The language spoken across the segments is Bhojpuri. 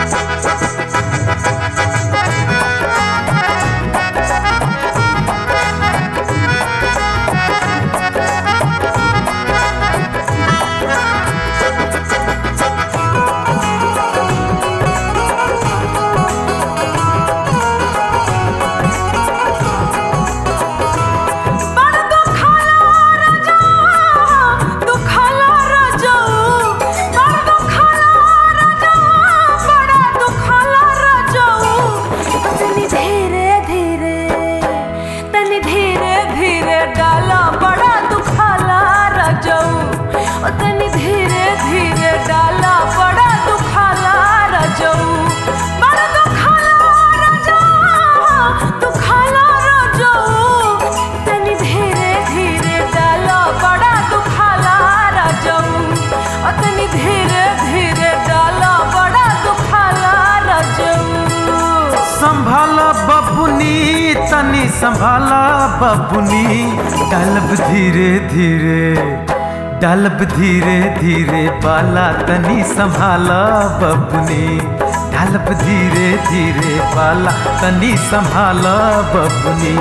बड़ दुखाला राजा दुखाला राजा बड़ दुखाला राजा बड़ा दुखाला राजा तनी धीरे धीरे तनी धीरे धीरे डाला बड़ा दुखाला राजा ओ तनी धीरे धीरे डाला बड़ा दुखाला राजा बड़ दुखाला राजा दुखाला राजा तनी धीरे धीरे डाला बड़ा दुखाला राजा ओ तनी धीरे धीरे डाला बड़ा दुखाला राजा संभाल बबुनी तनी संभाल बबुनी डालब धीरे धीरे डालब धीरे धीरे बाला तनी संभाल बबुनी डालब धीरे धीरे बाला तनी संभाल बबुनी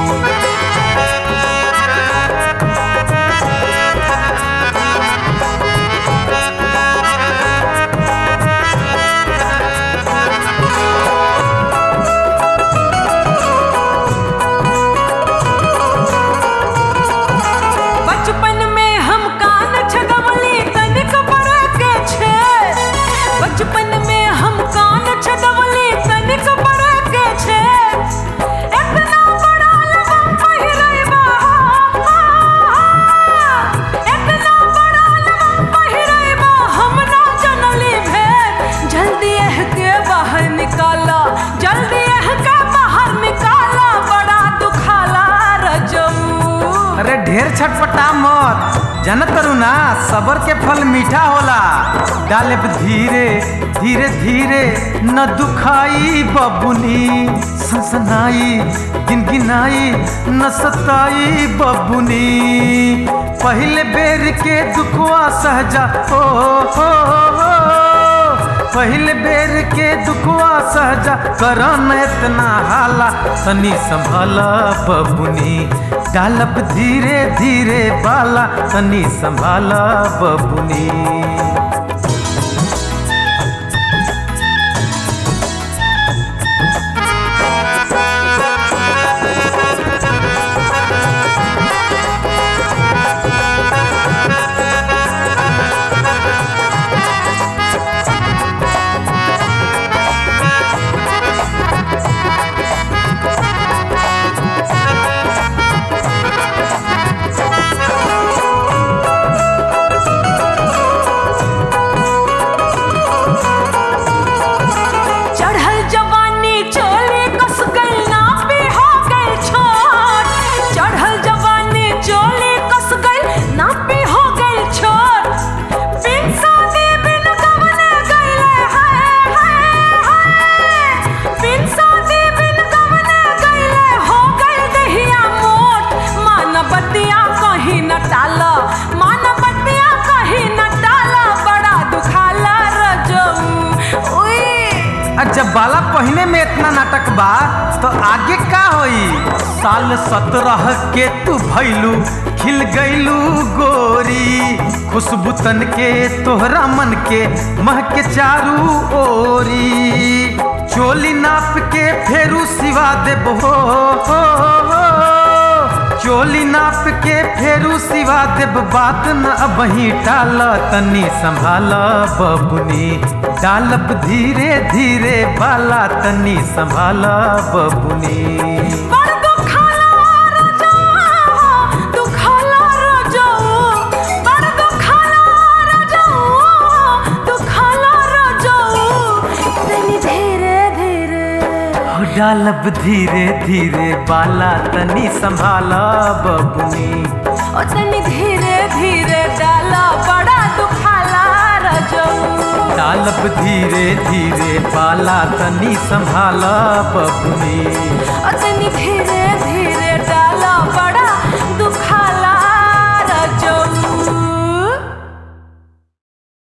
बचपन में हम कान छदवली तनिक बड़े के छे बचपन में हम कान छदवली तनिक बड़े के छे इतना बड़ा लबम पहिरैबा इतना बड़ा लबम पहिरैबा हम ना जनली भेद जल्दी एह के बाहर निकाला जल्दी एह के बाहर निकाला बड़ा दुखाला रजऊ अरे ढेर छटपटा मत जानत करू ना सबर के फल मीठा होला डालब धीरे धीरे धीरे न दुखाई बबुनी सनसनाई गिनगिनाई न सताई बबुनी पहले बेर के दुखवा सहजा ओ हो हो पहले बेर के दुखवा सहजा करन इतना हाला तनी संभाल बबुनी डालब धीरे धीरे बाला तनी संभाल बबुनी चढ़ल जवानी चोली कस गइल ना पे हो गइल छोट चढ़ल जवानी चोली कस गइल ना पे हो गइल छोट बिन शादी बिन गवने गइले हाय हाय हाय बिन शादी बिन गवने गइले हो गइल दहिया मोट मानवतिया कहीं न टाला मानवतिया कहीं न टाला बड़ा दुखाला रजऊ उई और जब बाला पहिने में इतना नाटक बा तो आगे का होई साल सत्रह के तू भैलू खिल गईलू गोरी खुशबू तन के तोहरा मन के महके चारू ओरी चोली नाप के फेरू सिवा देबो हो, हो, हो। चोली नाप के फेरू सिवा देब बात न अबही टाल तनी संभाल बबुनी डालब धीरे धीरे बाला तनी संभाल बबुनी बड़ दुखाला रजऊ, दुखाला रजऊ, बड़ दुखाला रजऊ, दुखाला रजऊ। तनी धीरे धीरे हो डालब धीरे धीरे बाला तनी संभाल बबुनी ओ तनी धीरे धीरे डाला बड़ा दुखाला रजऊ डालब धीरे धीरे बाला तनी संभाल बबुनी ओ तनी धीरे